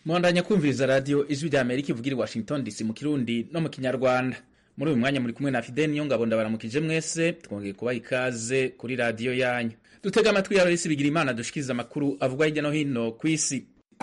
muhandanya kumviriza radiyo ijwi rya amerika ivugira i washington dc mu kirundi no mu kinyarwanda muri uyu mwanya muri kumwe na fideni niyo ngabo ndabaramukije mwese twongeye kubaha ikaze kuri radiyo yanyu dutega amatwi ya resi bigira imana dushikiriza amakuru avugwa hirya no hino ku isi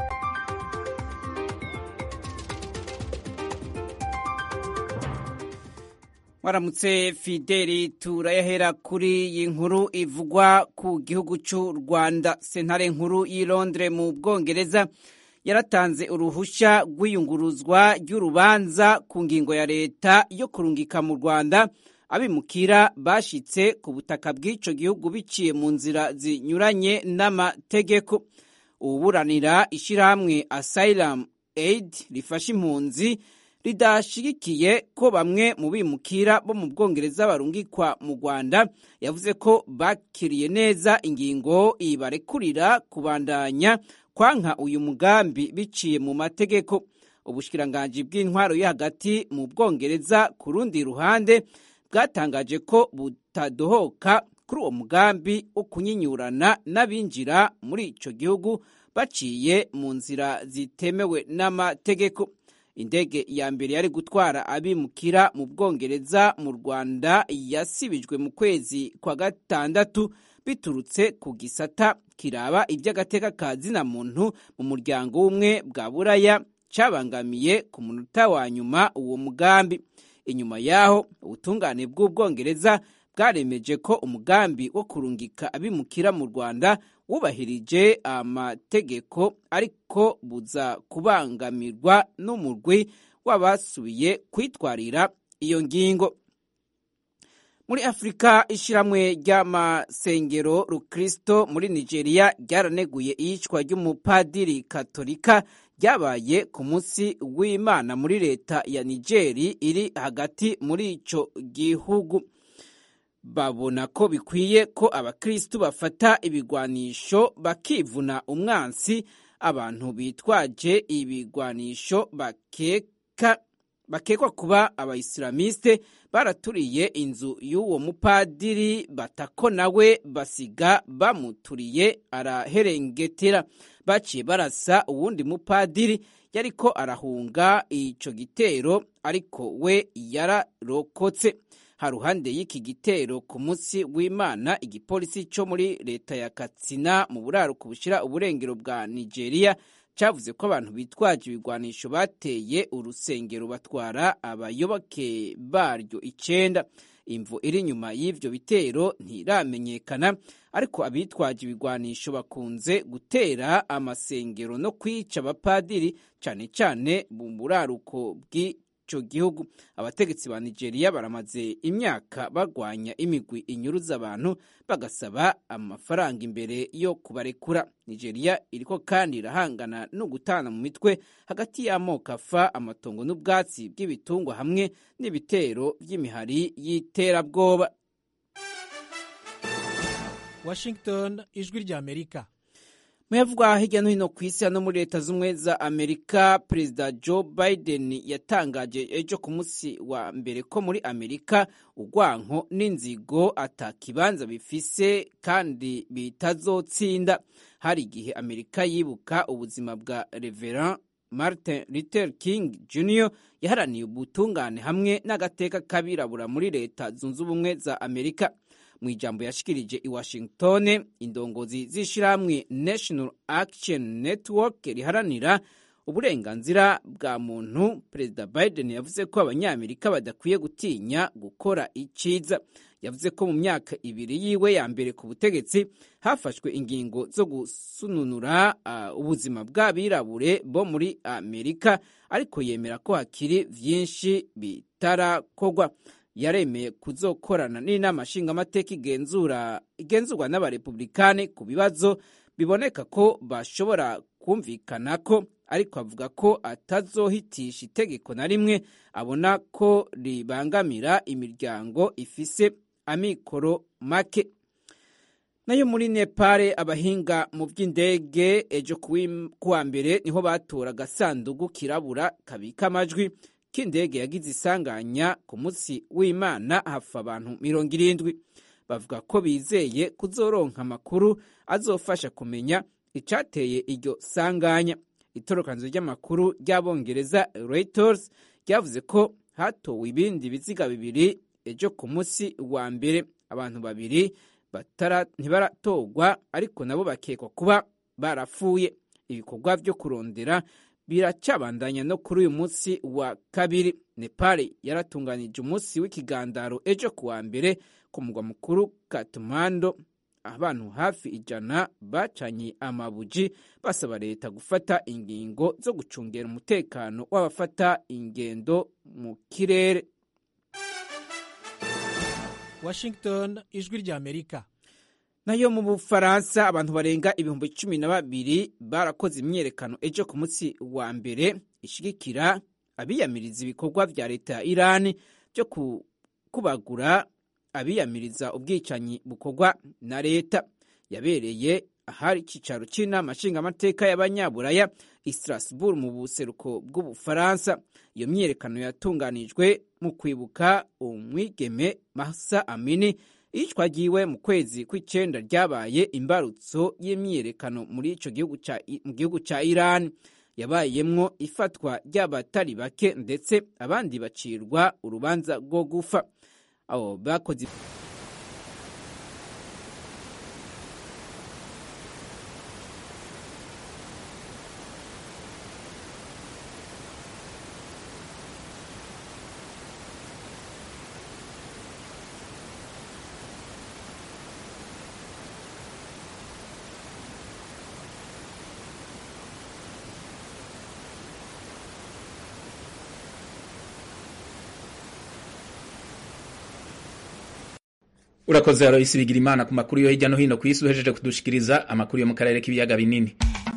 waramutse fideli turayahera kuri iyi nkuru ivugwa ku gihugu cy'u rwanda sentare nkuru y'i londres mu bwongereza yaratanze uruhushya rw'iyunguruzwa ry'urubanza ku ngingo ya leta yo kurungika mu rwanda abimukira bashyitse ku butaka bw'icyo gihugu biciye mu nzira zinyuranye n'amategeko uburanira ishyirahamwe asylum aid rifasha impunzi ridashyigikiye ko bamwe mu bimukira bo mu bwongereza barungikwa mu rwanda yavuze ko bakiriye neza ingingo ibarekurira kubandanya kwanka uyu mugambi biciye mu mategeko ubushikiranganji bw'intwaro yo hagati mu bwongereza ku rundi ruhande bwatangaje ko butadohoka kuri uwo mugambi wo kunyinyurana n'abinjira muri icyo gihugu baciye mu nzira zitemewe n'amategeko indege ya mbere yari gutwara abimukira mu bwongereza mu rwanda yasibijwe mu kwezi kwa gatandatu biturutse ku gisata kiraba iby'agateka ka zina muntu mu muryango w'ubumwe bwa buraya cyabangamiye ku munota wa nyuma uwo mugambi inyuma y'aho ubutungane bw'ubwongereza bwaremeje ko umugambi wo kurungika abimukira mu rwanda wubahirije amategeko ariko buza kubangamirwa n'umurwi w'abasubiye kwitwarira iyo ngingo muri afurika ishyirahamwe ry'amasengero rukristo muri nigeria ryaraneguye iyicwa ry'umupadiri katolika ryabaye ku munsi w'imana muri leta ya nigeri iri hagati muri icyo gihugu babona ko bikwiye ko abakristu bafata ibigwanisho bakivuna umwansi abantu bitwaje ibigwanisho bakeka bakekwa kuba abayisilamiste baraturiye inzu y'uwo mupadiri batako nawe basiga bamuturiye araherengetera baciye barasa uwundi mupadiri yariko arahunga ico gitero ariko we yararokotse haruhande y'iki gitero ku munsi w'imana igipolisi cyo muri leta ya katsina mu buraruko bushira uburengero bwa nigeria cyavuze ko abantu bitwaje ibigwanisho bateye urusengero batwara abayoboke baryo icenda imvu iri inyuma y'ivyo bitero ntiramenyekana ariko abitwaje ibigwanisho bakunze gutera amasengero no kwica abapadiri cane cane mu buraruko bw'i ico gihugu abategetsi ba nigeria baramaze imyaka barwanya imigwi inyuruza abantu bagasaba amafaranga imbere yo kubarekura nigeria iriko kandi irahangana no gutana mu mitwe hagati y'amoko afa amatongo n'ubwatsi bw'ibitungwa hamwe n'ibitero vy'imihari y'iterabwoba washington ijwi rya amerika muyavugwa hirya no hino ku isi no muri leta z'ubumwe za amerika perezida joe biden yatangaje ejo ku munsi wa mbere ko muri amerika urwanko n'inzigo atakibanza bifise kandi bitazotsinda hari igihe amerika yibuka ubuzima bwa reverend martin luther king jr yaharaniye ubutungane hamwe n'agateka k'abirabura muri leta zunze ubumwe za amerika mu ijambo yashikirije i washington indongozi z'ishyirahamwe national action network riharanira uburenganzira bwa muntu perezida biden yavuze ko abanyamerika badakwiye gutinya gukora iciza yavuze ko mu myaka ibiri yiwe ya mbere ku butegetsi hafashwe ingingo zo gusununura uh, ubuzima bw'abirabure bo muri amerika ariko yemera ko hakiri vyinshi bitarakorwa yaremeye kuzokorana n'inama nshingamateka igenzura igenzurwa n'abarepublikani ku bibazo biboneka ko bashobora kumvikana ko ariko avuga ko atazohitisha itegeko na rimwe abona ko ribangamira imiryango ifise amikoro make nayo muri nepal abahinga mu by'indege ejo kuwa mbere niho batora agasanduku kirabura kabika amajwi k'indege yagize isanganya ku munsi w'imana hapfa abantu mirongo irindwi bavuga ko bizeye kuzoronka amakuru azofasha kumenya icateye iryo sanganya itorokanzo ry'amakuru ry'abongereza reuters ryavuze ko hatowe ibindi biziga bibiri ejo ku munsi wa mbere abantu babiri ntibaratorwa ariko nabo bakekwa kuba barapfuye ibikorwa byo kurondera biracabandanya no kuri uyu munsi wa kabiri nepal yaratunganije umunsi w'ikigandaro ejo ku wa mbere ku mugwa mukuru katumando abantu hafi ijana bacanye amabuji basaba leta gufata ingingo zo gucungera umutekano w'abafata ingendo mu kirere washington ijwi ry'amerika nayo mu bufaransa abantu barenga ibihumbi cumi na babiri barakoze imyiyerekano ejo ku munsi wa mbere ishigikira abiyamiriza ibikorwa vya leta ya irani byo kubagura abiyamiriza ubwicanyi bukorwa na leta yabereye ahari icyicaro cy'inama nshingamateka y'abanyaburaya i strasbourg mu buseruko bw'ubufaransa iyo myiyerekano yatunganijwe mu kwibuka umwigeme masa amini iyicwa ryiwe mu kwezi kw'icenda ryabaye imbarutso y'imyiyerekano muri ico mu gihugu ca iran yabayemwo ifatwa ry'abatari bake ndetse abandi bacirwa urubanza rwo gufa abo bakoze urakoze Aloysi Bigirimana ku makuru yo hirya no hino ku isi uhejeje kudushikiriza amakuru yo mu karere k'ibiyaga binini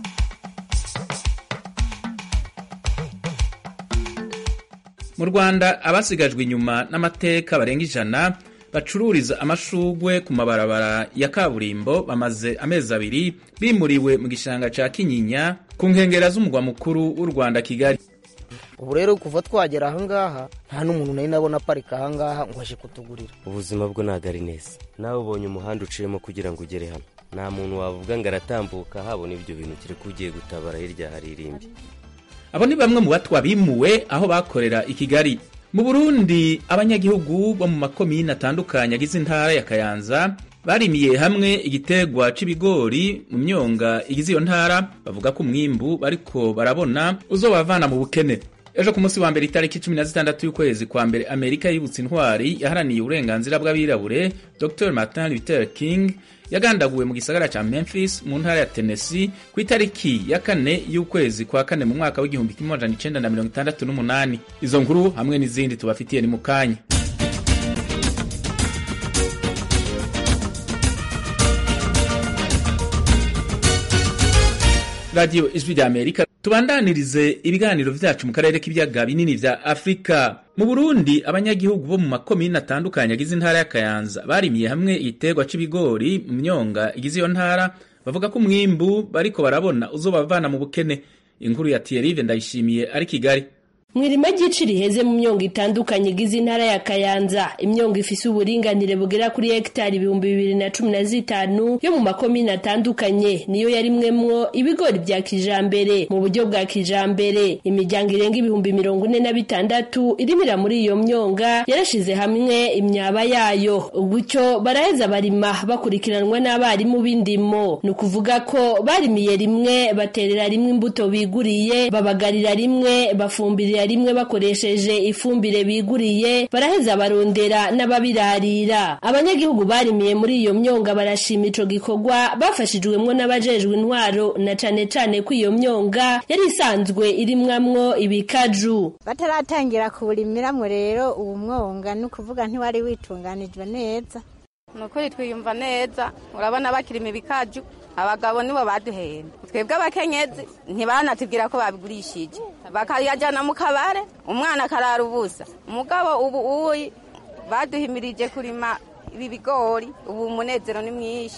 mu Rwanda abasigajwe inyuma n'amateka barenga ijana bacururiza amashugwe ku mabarabara ya kaburimbo bamaze amezi abiri bimuriwe mu gishanga ca Kinyinya ku nkengera z'umugwa mukuru w'u Rwanda Kigali ubu rero kuva twagera ahangaha nta n'umuntu nari nabona aparika ahangaha ngo aje kutugurira ubuzima bwo ntabwo ari neza nawe ubonye umuhanda uciyemo kugira ngo ugere hano nta muntu wavuga ngo aratambuka habona ibyo bintu kereka ugiye gutabara hirya hari irimbi abo ni bamwe mu batwa bimuwe aho bakorera i Kigali mu Burundi abanyagihugu bo mu makomine atandukanye agize intara ya Kayanza barimiye hamwe igitegwa c'ibigori mu myonga igize iyo ntara bavuga ko umwimbu bariko barabona uzobavana mu bukene ejo ku munsi wa mbere itariki cumi na zitandatu y'ukwezi kwa mbere amerika yibutse intwari yaharaniye uburenganzira bw'abirabure dr martin luther king yagandaguwe mu gisagara ca memphis mu ntara ya tennessee ku itariki ya kane y'ukwezi kwa kane mu mwaka w'igihumbi kimwe amajana icenda na mirongo itandatu n'umunani izo nkuru hamwe n'izindi tubafitiye ni mu kanya radiyo ijwi rya amerika tubandanirize ibiganiro vyacu mu karere k'ibiyaga binini vya afurika mu burundi abanyagihugu bo mu makomine atandukanye agize intara ya kayanza barimiye hamwe igiterwa c'ibigori mu myonga igize iyo ntara bavuga ko umwimbu bariko barabona uzobavana mu bukene inkuru ya tiyerive ndayishimiye ari kigali mwirima ry'ici riheze mu myongo itandukanye igize intara ya kayanza imyongo ifise uburinganire bugera kuri hegitari ibihumbi bibiri na cumi na zitanu yo mu makomine atandukanye niyo yarimwemwo ibigori vya kijambere mu buryo bwa kijambere imiryango irenga ibihumbi mirongo ine na bitandatu irimira muri iyo myonga yarashize hamwe imyaba yayo gutyo baraheza barima bakurikiranwa n'abarimu b'indimo ni ukuvuga ko barimiye rimwe baterera rimwe imbuto biguriye babagarira rimwe bafumbirira rimwe bakoresheje ifumbire biguriye baraheza barondera n'ababirarira abanyagihugu barimiye muri iyo myonga barashima ico gikorwa bafashijwemwo n'abajejwe intwaro na cane cane ko iyo myonga yari isanzwe irimwamwo ibikaju bataratangira kuwurimiramwo rero uwo mwonga ni ukuvuga ntiwari witunganijwe neza ni ukuri twiyumva neza urabona bakirima ibikaju abagabo nibo baduhenda twebwe abakenyezi ntibanatubwira ko babigurishije bakayajyana mu kabare umwana akarara ubusa umugabo ubu uyi baduhimirije kurima ibi bigori ubu umunezero ni mwinshi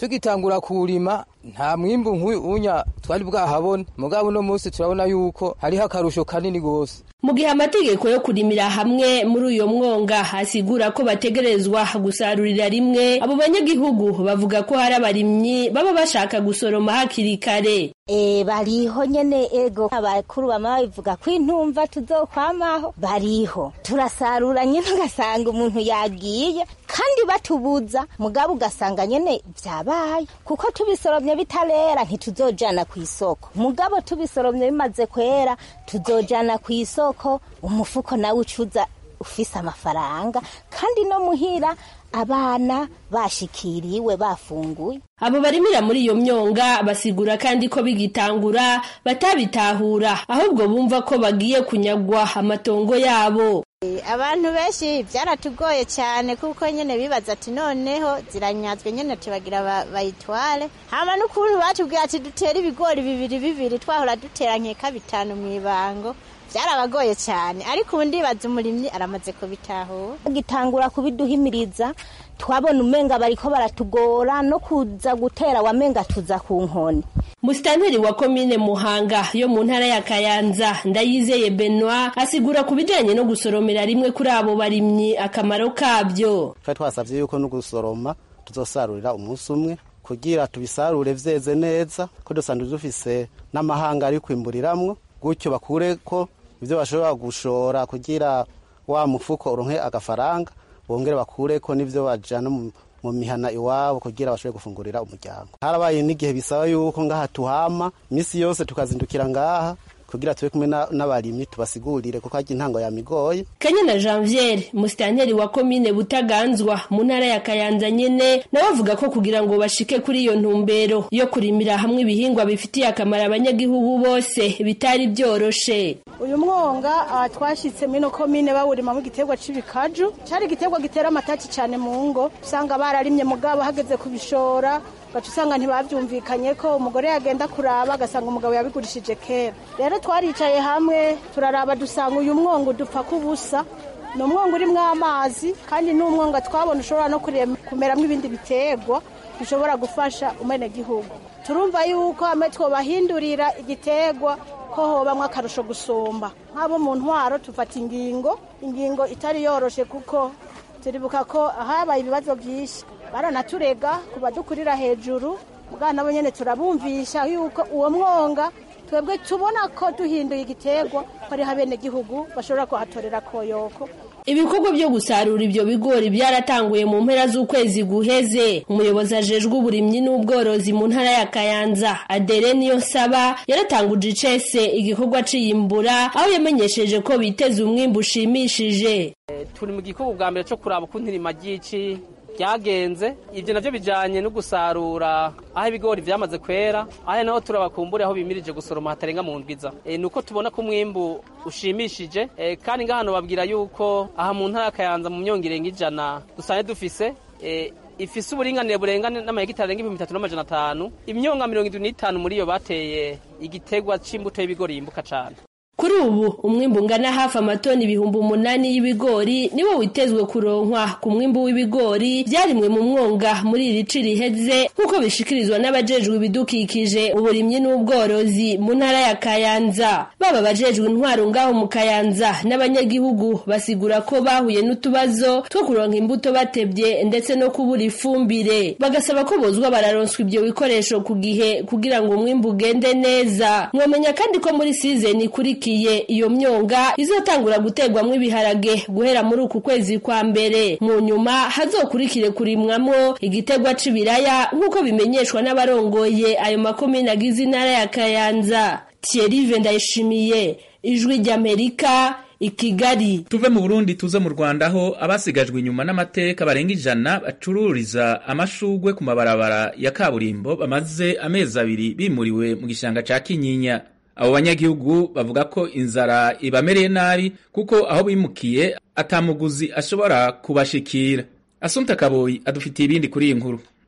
tugitangura kuwurima nta mwimbu nk'unya twari bwahabone mugabo uno munsi turabona yuko hariho akarusho kanini gose mu gihe amategeko yo kurimira hamwe muri uyo mwonga asigura ko bategerezwa gusarurira rimwe abo banyagihugu bavuga ko hari abarimyi baba bashaka gusoroma hakiri kare e bariho nyene ego abakuru bama babivuga ko intumva tuzokwamaho bariho turasarura nyene ugasanga umuntu yagiye kandi batubuza mugabo ugasanga nyene vyabaye kuko tubisoromye bitarera ntituzojana ku isoko mugabo tubisoromye bimaze kwera tuzojana ku isoko umufuko nawe ucuza ufise amafaranga kandi no muhira abana bashikiriwe bafunguye abo barimira muri iyo myonga basigura kandi ko bigitangura batabitahura ahubwo bumva ko bagiye kunyagwa amatongo yabo abantu benshi byaratugoye cyane kuko nyine bibaza ati noneho ziranyazwe nyine tubagira bayitware hama n'ukuntu batubwira ati dutere ibigori bibiri bibiri twahora dutera nkeka bitanu mu ibango byarabagoye cyane ariko ubu ndibaza umurimyi aramaze kubitahura gitangura kubiduhimiriza twabona umenga bariko baratugora no kuza gutera wamenga tuza ku nkoni musitanteri wa komine muhanga yo mu ntara ya kayanza ndayizeye benoit asigura ku bijanye no gusoromera rimwe kuri abo barimyi akamaro kabyo twari twasavye yuko no gusoroma tuzosarurira umunsi umwe kugira tubisarure vyeze neza ko dusanzwe dufise n'amahanga ari kwimburiramwo gutyo bakureko ivyo bashobora gushora kugira wa mufuko uronke agafaranga bongere bakureko n'ivyo bajana mu mihana iwabo kugira bashobore gufungurira umuryango harabaye n'igihe bisaba yuko ngaha tuhama imisi yose tukazindukira ngaha kugira tube kumwe n'abarimyi tubasigurire kuko harya intango yamigoye kanyana janviere musitanteri wa komine butaganzwa mu ntara ya kayanza nyene nawe avuga ko kugira ngo bashike kuri iyo ntumbero yo kurimira hamwe ibihingwa bifitiye akamaro abanyagihugu bose bitari byoroshe uyu mwonga uh, twashitse mino komine bawurimamo igiterwa c'ibikaju cari igiterwa gitera amataki cane mu ngo usanga bararimye mugabo hageze kubishora gaca usanga ntibavyumvikanye ko umugore yagenda kuraba agasanga umugabo yabigurishije kera rero twaricaye hamwe turaraba dusanga uyu mwonga udupfa kubusa ni umwonga urimwo amazi kandi ni umwonga twabona ushobora no kumeramwo ibindi biterwa bishobora gufasha umenegihugu turumva yuko hamwe twobahindurira igiterwa ko hobamwo akarusho gusumba nk'abo mu ntwaro tufata ingingo ingingo itari yoroshe kuko turibuka ko habaye ibibazo byinshi baranaturega ku badukurira hejuru bwana nabo nyine turabumvisha yuko uwo mwonga twebwe tubona ko duhinduye igiterwa ko ariho abenegihugu bashobora kuhatorera koyoko ibikorwa byo gusarura ibyo bigori byaratanguye mu mpera z'ukwezi guheze umuyobozi ajejwe uburimyi n'ubworozi mu ntara ya kayanza adere niyo nsaba yaratanguje icese igikorwa ciyimbura aho yamenyesheje ko biteze umwimbu ushimishije turi mu gikorwa bwa mbere cyo kuraba ukuntu irima ry'ici byagenze ibyo navyo bijanye no gusarura aho ibigori vyamaze kwera aho naho turabakumbure aho bimirije gusoroma hatarenga mu ndwiza e, nuko tubona ko umwimbu ushimishije e, kandi ngahano babwira yuko aha mu ntara kayanza mu myongo irenga ijana dusanzwe dufise e, ifise uburinganire burengane n'amahegitari arenga ibihumbi bitatu n'amajana atanu imyonga mirongo indwi n'itanu muri iyo bateye igiterwa c'imbuto y'ibigori yimbuka cane kuri ubu umwimbu ungana hafi amatoni ibihumbi umunani y'ibigori niwo witezwe kuronkwa ku mwimbu w'ibigori byarimwe mu mwonga muri iri ci riheze nk'uko bishikirizwa n'abajejwe ibidukikije uburimyi n'ubworozi mu ntara ya kayanza baba abajejwe intwaro ngaho mu kayanza n'abanyagihugu basigura ko bahuye n'utubazo two kuronka imbuto batebye ndetse no kubura ifumbire bagasaba ko bozwa bararonswa ibyo bikoresho ku gihe kugira ngo umwimbu ugende neza mwomenya kandi ko muri sizeni ikurikiye iyo myonga izotangura guterwamwo ibiharage guhera muri uku kwezi kwa mbere mu nyuma hazokurikire kurimwamwo igiterwa c'ibiraya nk'uko bimenyeshwa n'abarongoye ayo makomine agize intara ya kayanza thierry ndayishimiye ijwi ry'amerika i Kigali tuve mu Burundi tuze mu Rwanda aho abasigajwe inyuma n'amateka barenga ijana bacururiza amashugwe ku mabarabara ya kaburimbo bamaze amezi abiri bimuriwe mu gishanga ca Kinyinya abo banyagihugu bavuga ko inzara ibamereye nabi kuko aho bimukiye atamuguzi ashobora kubashikira Asumta Kaboyi adufitiye ibindi kuri iyi nkuru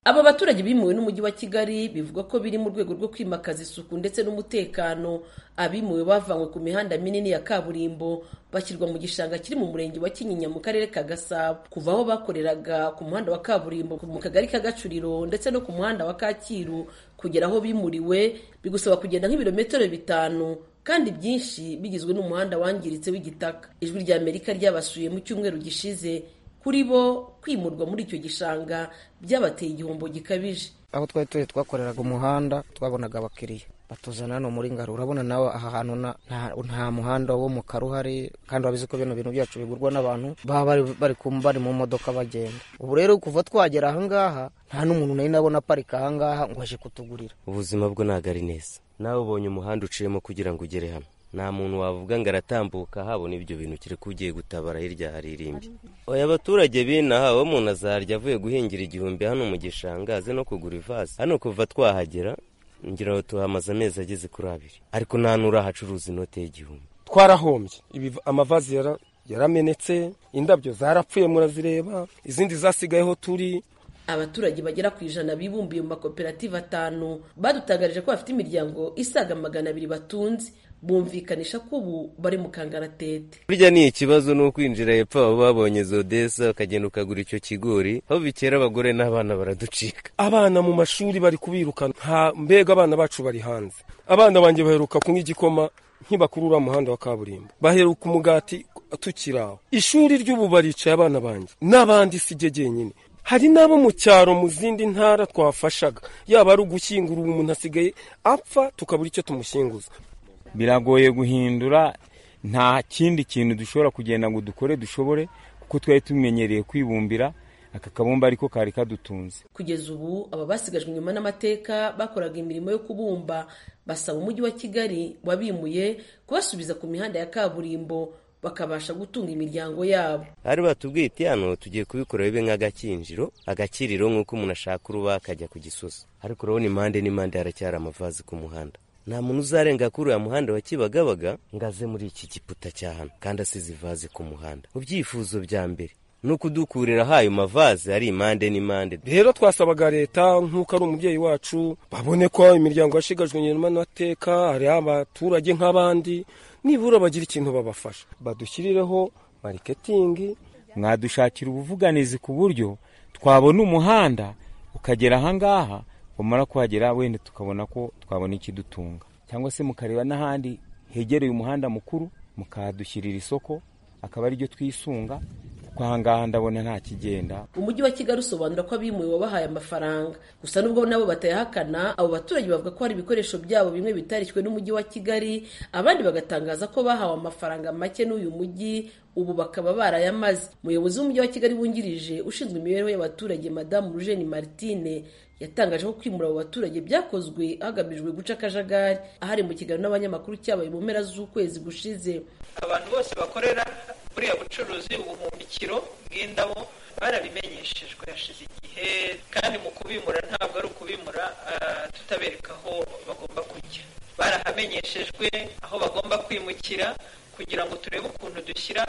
aba baturage bimuwe n'umujyi wa kigali bivuga ko biri mu rwego rwo kwimakaza isuku ndetse n'umutekano abimuwe bavanywe ku mihanda minini ya kaburimbo bashyirwa mu gishanga kiri mu murenge wa kinyinya mu karere ka gasabo kuva aho bakoreraga ku muhanda wa kaburimbo mu kagari ka gacuriro ndetse no ku muhanda wa kacyiru kugera aho bimuriwe bigusaba kugenda nk'ibirometero bitanu kandi byinshi bigizwe n'umuhanda wangiritse w'igitaka ijwi rya amerika ryabasuye mu cyumweru gishize kuri bo kwimurwa muri icyo gishanga byabateye igihombo gikabije aho twari turi twakoreraga umuhanda twabonaga abakiriya batuzana hano muri ngaro urabona nawe aha hantu nta muhanda wo mu karo uhari kandi urabizi ko bino bintu byacu bigurwa n'abantu baba bari bari mu modoka bagenda ubu rero kuva twagera ahangaha nta n'umuntu nari nabona aparika ahangaha ngo aje kutugurira ubuzima bwo ntabwo ari neza nawe ubonye umuhanda uciyemo kugira ngo ugere hano nta muntu wavuga ngo aratambuka habona ibyo bintu kereka ugiye gutabara hirya hari irimbi oya abaturage b'inaha uwo umuntu azarya avuye guhingira igihumbi hano mu gishanga aze no kugura ivaze hano kuva twahagera ngira ngo tuhamaze amezi ageze kuri abiri ariko nta n'urahacuruza inote y'igihumbi twarahombye amavazi yaramenetse indabyo zarapfuye murazireba izindi zasigayeho turi abaturage bagera ku ijana bibumbiye mu makoperative atanu badutangarije ko bafite imiryango isaga magana abiri batunze bumvikanisha ko ubu bari mu kangaratete burya ni ikibazo ni ukwinjira hepfo abo babonye zodesa ukagenda ukagura icyo kigori aho bikera abagore n'abana baraducika abana mu mashuri bari kubirukana nta mbega abana bacu bari hanze abana banjye baheruka kunywa igikoma ntibakurura umuhanda wa kaburimbo baheruka umugati tukiri aho ishuri ry'ubu baricaye abana banjye n'abandi si jye jyenyine hari n'abo mu cyaro mu zindi ntara twafashaga yaba ari ugushyingura ubu umuntu asigaye apfa tukabura icyo tumushyinguza biragoye guhindura nta kindi kintu dushobora kugenda ngo dukore dushobore kuko twari tumenyereye kwibumbira aka kabumba ariko kari kadutunze kugeza ubu aba basigajwe inyuma n'amateka bakoraga imirimo yo kubumba basaba umujyi wa kigali wabimuye kubasubiza ku mihanda ya kaburimbo bakabasha gutunga imiryango yabo hari batubwiye iti hano tugiye kubikora bibe nk'agakinjiro agakiriro nk'uko umuntu ashaka uruba akajya ku gisozi ariko urabona impande n'impande haracyari amavazi ku muhanda nta muntu uzarenga kuri uriya muhanda wa kibagabaga ngo aze muri iki giputa cya hano kandi asize ivaze ku muhanda mu byifuzo bya mbere ni ukudukurira ayo mavaze ari impande n'impande rero twasabaga leta nk'uko ari umubyeyi wacu babone ko imiryango yashigajwe inyuma n'amateka hari abaturage nk'abandi nibura bagira ikintu babafasha badushyirireho mariketingi mwadushakira ubuvuganizi ku buryo twabona umuhanda ukagera ahangaha wamara kuhagera wenda tukabona ko twabona ikidutunga cyangwa se mukareba n'ahandi hegereye umuhanda mukuru mukahadushyirira isoko akaba ariryo twisunga kuko ahangaha ndabona nta kigenda umujyi wa kigali usobanura ko abimuwe wabahaye amafaranga gusa nubwo nabo batayahakana abo baturage bavuga ko hari ibikoresho byabo bimwe bitarishywe n'umujyi wa kigali abandi bagatangaza ko bahawe amafaranga make n'uyu mujyi ubu bakaba barayamaze umuyobozi w'umujyi wa kigali wungirije ushinzwe imibereho y'abaturage madamu rujeni martine yatangaje ko kwimura abo baturage byakozwe hagamijwe guca akajagari ahari mu kiganiro n'abanyamakuru cyabaye mu mpera z'ukwezi gushize abantu bose bakorera buriya bucuruzi ubuhumbikiro bw'indabo barabimenyeshejwe hashize igihe kandi mu kubimura ntabwo ari ukubimura tutabereka aho bagomba kujya barahamenyeshejwe aho bagomba kwimukira kugira ngo turebe ukuntu dushyira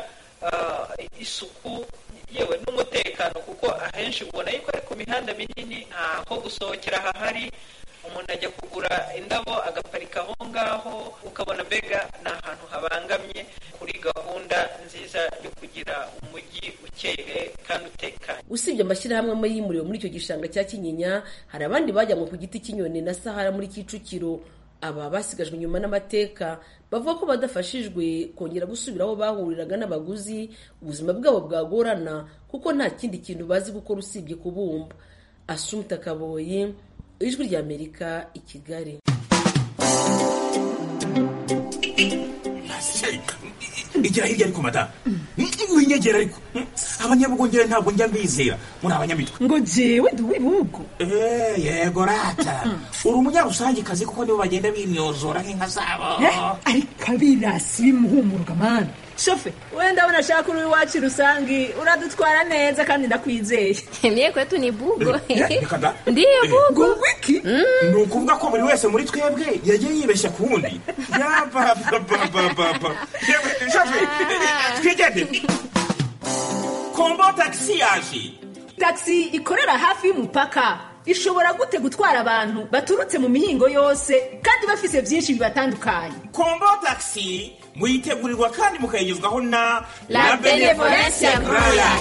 isuku yewe n'umutekano kuko ahenshi ubona yuko ari ku mihanda minini ntaho gusohokera hahari umuntu ajya kugura indabo agaparika aho ngaho ukabona mbega ni ahantu habangamye kuri gahunda nziza yo kugira umujyi ukeye kandi utekanye usibye amashyirahamwe amwe yimuriwe muri icyo gishanga cya kinyinya hari abandi bajyanwe ku giti cy'inyoni na sahara muri kicukiro aba basigajwe inyuma n'amateka bavuga ko badafashijwe kongera gusubira aho bahuriraga n'abaguzi ubuzima bwabo bwagorana kuko nta kindi kintu bazi gukora usibye kubumba asumta kaboyi ijwi ry'amerika i kigali igira hirya ariko madamu winyegera ariko abanyabugongera ntabwo njya mbizera muri abanyamitwe ngo jewe ndi uw'ibihugu yego rata uri umunyarusangikazi kuko nibo bagenda bimyozora nk'inka zabo ariko abirasi bimuhumuruka mani shofe wenda abona ashaka uri iwacu rusangi uradutwara neza kandi ndakwizeye mie kwetu ni bugo reka da ndiyo bugo wiki ni ukuvuga ko buri wese muri twebwe yagiye yibeshya ku wundi yabababababa shofe twigendere kombo tagisi yaje tagisi ikorera hafi y'umupaka ishobora gute gutwara abantu baturutse mu mihingo yose kandi bafise byinshi bibatandukanye kombo taxi muyitegurirwa kandi mukayigezwaho na La Benevolencia Royal.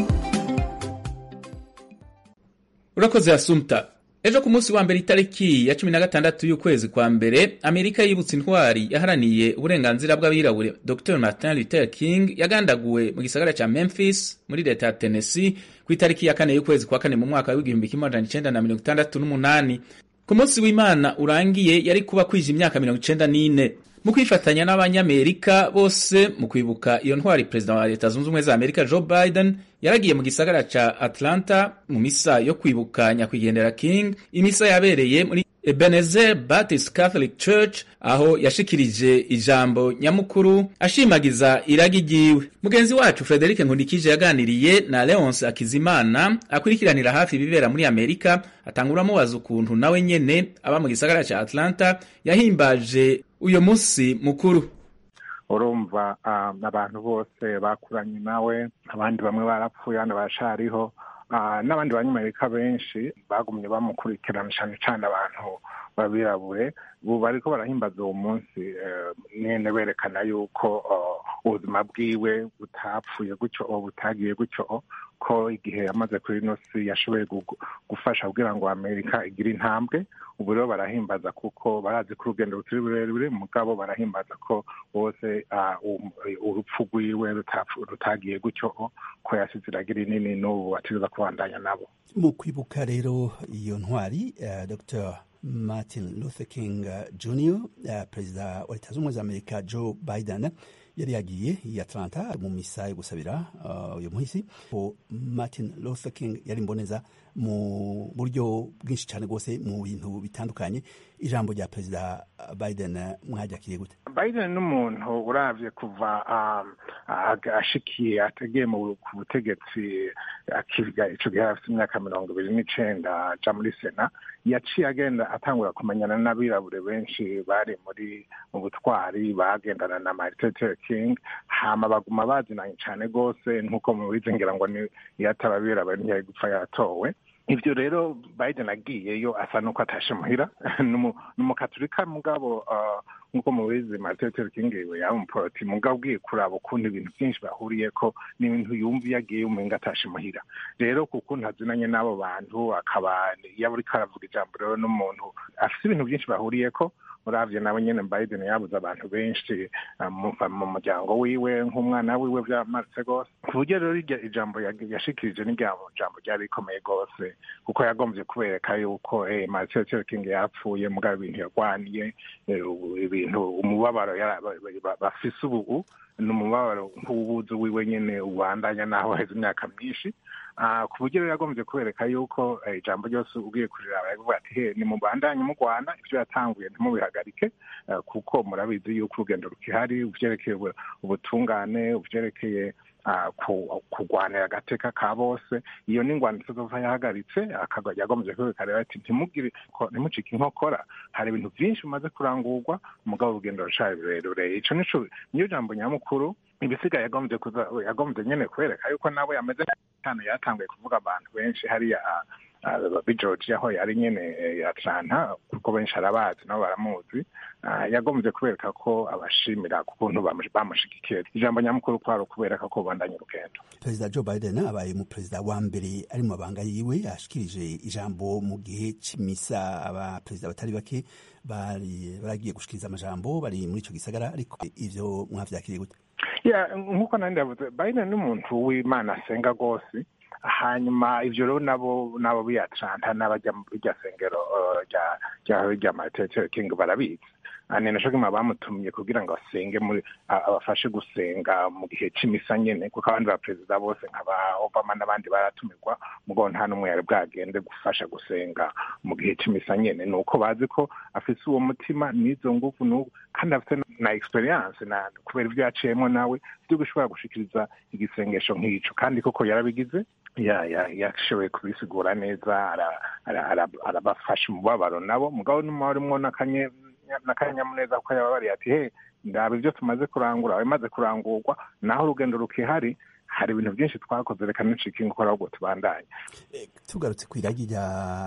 urakoze asumta ejo ku munsi wa mbere itariki ya cumi na gatandatu y'ukwezi kwa mbere amerika yibutse intwari yaharaniye uburenganzira bw'abirabure dr martin luther king yagandaguwe mu gisagara cya memphis muri leta ya tennessee ku itariki ya kane y'ukwezi kwa kane mu mwaka w'igihumbi kimwe amajana icenda na mirongo itandatu n'umunani ku munsi w'imana urangiye yari kuba kwije imyaka mirongo icenda n'ine mu kwifatanya n'abanyamerika bose mu kwibuka iyo ntwari perezida wa leta zunze ubumwe za amerika joe biden yaragiye mu gisagara ca atlanta mu misa yo kwibuka nyakwigendera king imisa yabereye muri ebenezer baptist catholic church aho yashikirije ijambo nyamukuru ashimagiza iragi ryiwe mugenzi wacu frederic nkundikije yaganiriye na leonce akizimana akurikiranira hafi ibibera muri amerika atangura amubaza ukuntu nawe nyene aba mu gisagara ca atlanta yahimbaje uyo munsi mukuru urumva ah, abantu bose bakuranye nawe abandi bamwe barapfuye abandi barashariho ah, n'abandi banyamerika benshi bagumye bamukurikirana cyane cyane abantu babirabure ubu bariko barahimbaza uwo munsi eh, nyene berekana yuko oh, ubuzima bwiwe butapfuye gutyo o butagiye gutyo o ko igihe yamaze kuri ino si yashoboye gu- gufasha kugira ngo amerika igire intambwe ubu rero barahimbaza kuko barazi ko urugendo rutari rurerure mugabo barahimbaza ko bose ah, um- urupfu rwiwe rutapfu- rutagiye gutyo o ko yasize iragira inini n'ubu bategereza kubandanya nabo mu kwibuka rero iyo ntwari uh, dr martin luther king uh, jr uh, perezida wa leta z'ubumwe za amerika joe biden yari yagiye i atlanta mu misa yo gusabira uh, uyu muhisi ko martin luther king yari mboneza mu buryo bwinshi cyane rwose mu bintu bitandukanye ijambo rya perezida biden uh, mwaryakiriye gute biden n'umuntu uravye kuva um, ag- ashikiye ategeye mu ku butegetsi akiga ico gihe afite imyaka mirongo ibiri n'icenda aja muri sena yaciye agenda atangura kumenyana n'abirabure benshi bari muri mu butwari bagendana na martin luther king hama baguma bazinanye cane rwose nk'uko mubizi ngira ngo ni iyo ataba abirabure ntiyari gupfa yatowe ivyo rero biden agiyeyo asa n'uko atashe muhira N'umu- n'umukatolika mugabo uh, nk'uko mubizi martin luther king we yaba umuporoti mugabo ugiye kuraba ukuntu ibintu byinshi bahuriyeko n'ibintu yumva iyo agiye umenga atashe muhira rero kuko ntazinanye n'abo bantu akaba iyo ariko aravuga ijambo rero n'umuntu afite ibintu byinshi bahuriyeko uravye nawe nyene biden yabuze abantu benshi uh, mu mu muryango wiwe nk'umwana wiwe vyamaritse rwose ku buryo rero irya ijambo yag- yashikirije n'irya jambo ryari rikomeye rwose kuko yagombye kubereka yuko eh, martin luther king yapfuye mugabo ibintu yarwaniye eh, ubu- ibintu umubabaro yara- ba- ba- bafise ubu ni umubabaro nk'uwubuzi wiwe nyene ubandanya naho haheze imyaka myinshi Ah, ku buryo rero yagombye kubereka yuko eh, ijambo ryose ugiye kuriraba yavuga ati he nimubandanye mugwana ivyo yatanguye ntimubihagarike eh, kuko murabizi yuko urugendo rukihari uvyerekeye ubu- ubutungane uvyerekeye ah, ku- kurwanira agateka ka bose iyo ni ingwano itazova yahagaritse akagwa yagombye kwerekana rero ati ntimugire ko- ntimucike inkokora hari ibintu vyinshi bimaze kurangurwa mugabo urugendo rucari rurerure ico nico niyo jambo nyamukuru ibisigaye yagombye kuza yagombye nyene kwereka yuko nawe yameze cyane yatanguye kuvuga abantu benshi hariya ah, ah, bi georgia aho yari nyene eh, atlanta kuko benshi arabazi nabo baramuzi Ah, yagombye kubereka ko abashimira ku kuntu bamush- bamushigikiye ijambo nyamukuru kwari ukubereka ko bandanya urugendo perezida joe biden abaye mu perezida wa mbere ari mu mabanga yiwe ashikirije ijambo mu gihe c'imisa abaperezida batari bake bari baragiye gushikiriza amajambo bari muri ico gisagara ariko ivyo mwavyakiriye gute ya nk'uko nandi ndavuze biden ni umuntu w'imana asenga rwose hanyuma ivyo rero nabo nabo b'i atlanta n'abajya mu rya sengero eh, rya rya rya martin luther king barabizi Ah, ni naco gituma bamutumye kugira ngo asenge muri a- abafashe gusenga mu gihe c'imisa nyene kuko abandi baperezida bose nka ba obama n'abandi baratumirwa mugabo nta n'umwe yari bwagende gufasha gusenga mu gihe c'imisa nyene ni uko bazi ko afise uwo mutima n'izo nguvu n'ubu kandi afite na experience na kubera ivyo yaciyemwo nawe vyo gushobora gushikiriza igisengesho nk'ico kandi koko yarabigize ya ya yashoboye kubisigura neza ara- ara- ara- arabafasha umubabaro nabo mugabo n'umubabaro urimwo n'akanye n'akanyamuneza kuko yababariye ati he ndaba ibyo tumaze kurangura bimaze kurangurwa naho urugendo rukihari hari ibintu byinshi twakoze reka nicika inkokora ahubwo tubandanye tugarutse ku iragi rya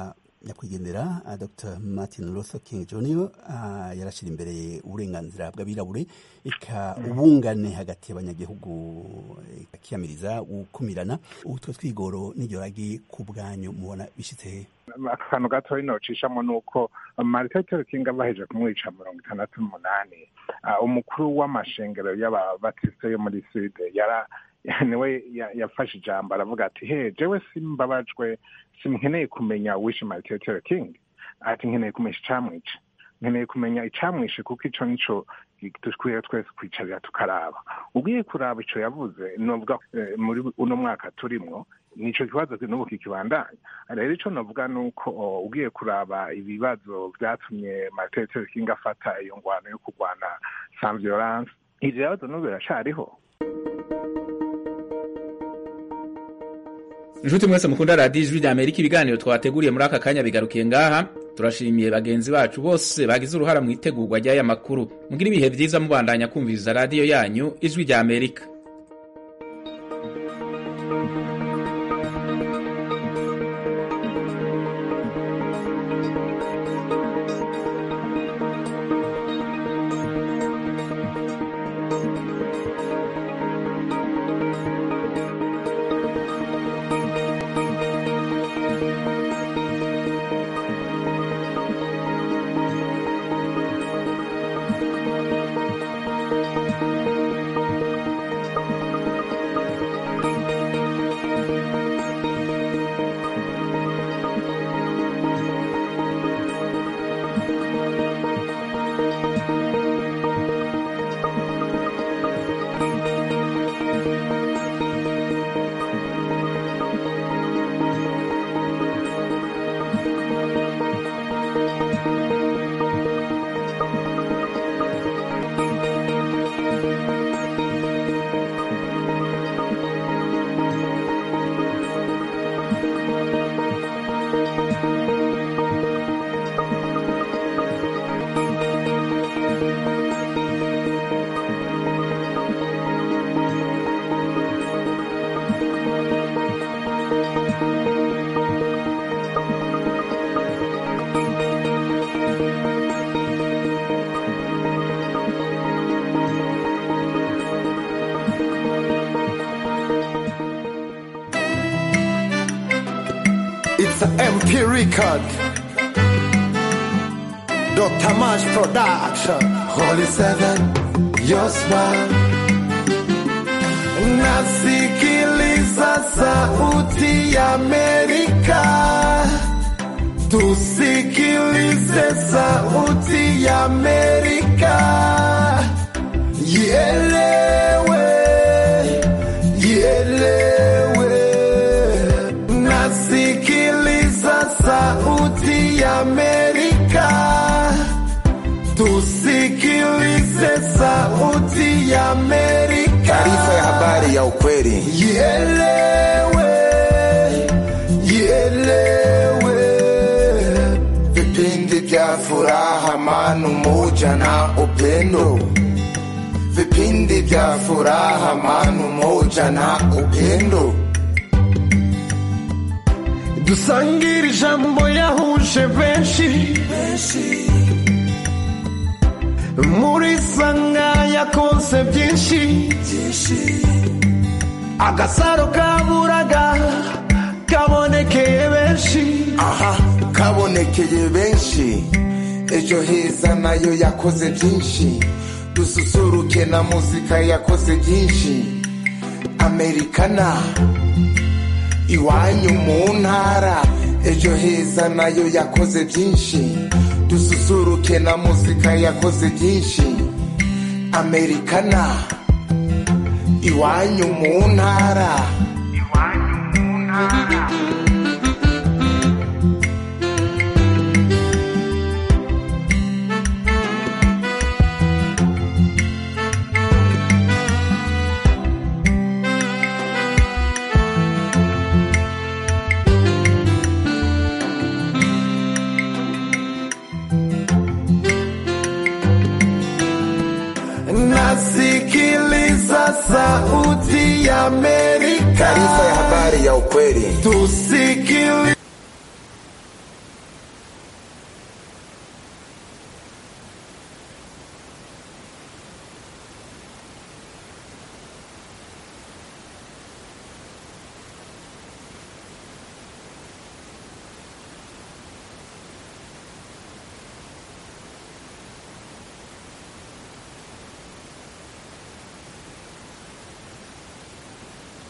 nyakwigendera uh, dr martin luther king jr uh, yarashyira imbere uburenganzira bw'abirabure eka ubungane hagati y'abanyagihugu akiyamiriza gukumirana utwo twigoro n'iryo ragi ku bwanyu mubona bishyitse hehe akantu gatoya nocishamo ni uko martin luther king baheje kumwica mirongo itandatu n'umunani uh, umukuru w'amashengero y'ababatiste yo muri sude yara niwe yafashe ijambo aravuga ati he jewe simbabajwe simkeneye kumenya wishe martin luther king ati nkeneye kumenya icamwica nkeneye kumenya icamwishe kuko ico nico dukwiye twese kwicarira tukaraba ugiye kuraba ico yavuze novuga muri uno mwaka turimwo nico kibazo n'ubu kikibandanya rero ico novuga ni uko ugiye kuraba ibibazo vyatumye martin luther king afata iyo ngwano yo kurwana sans violence ivyo bibazo n'ubu biracariho inshuti mwese mukunda radiyo ijwi rya amerika ibiganiro twateguriye muri aka kanya bigarukiye ngaha turashimiye bagenzi bacu bose bagize uruhara mu itegurwa ry'aya makuru mugire ibihe byiza mubandanya kumviriza radiyo yanyu ijwi rya amerika It's an MP record. Dr. Mash Production. Holy Seven, your smile. Nasikiliza sauti ya Amerika. Tusikilize sauti ya Amerika. Ielewe, ielewe. Nasikiliza sauti ya Amerika. Tusikilize sauti ya Amerika. Taarifa ya habari ya ukweli. Ielewe, ielewe. Vipindi vya furaha, amani, umoja na upendo. Vipindi vya furaha, amani, umoja na upendo. dusangire ijambo yahuje benshi muri sanga yakonse byinshi agasaro kaburaga kabonekeye benshi aha kabonekeye benshi ejo heza nayo yakoze byinshi dususuruke na muzika yakoze byinshi amerikana iwanyu mu ntara ejo heza nayo yakoze byinshi dususuruke na muzika yakoze byinshi amerikana iwanyu mu ntara iwanyu mu ntara nasikiliza sauti ya Amerika. Taarifa ya habari ya ukweli. Tusikilize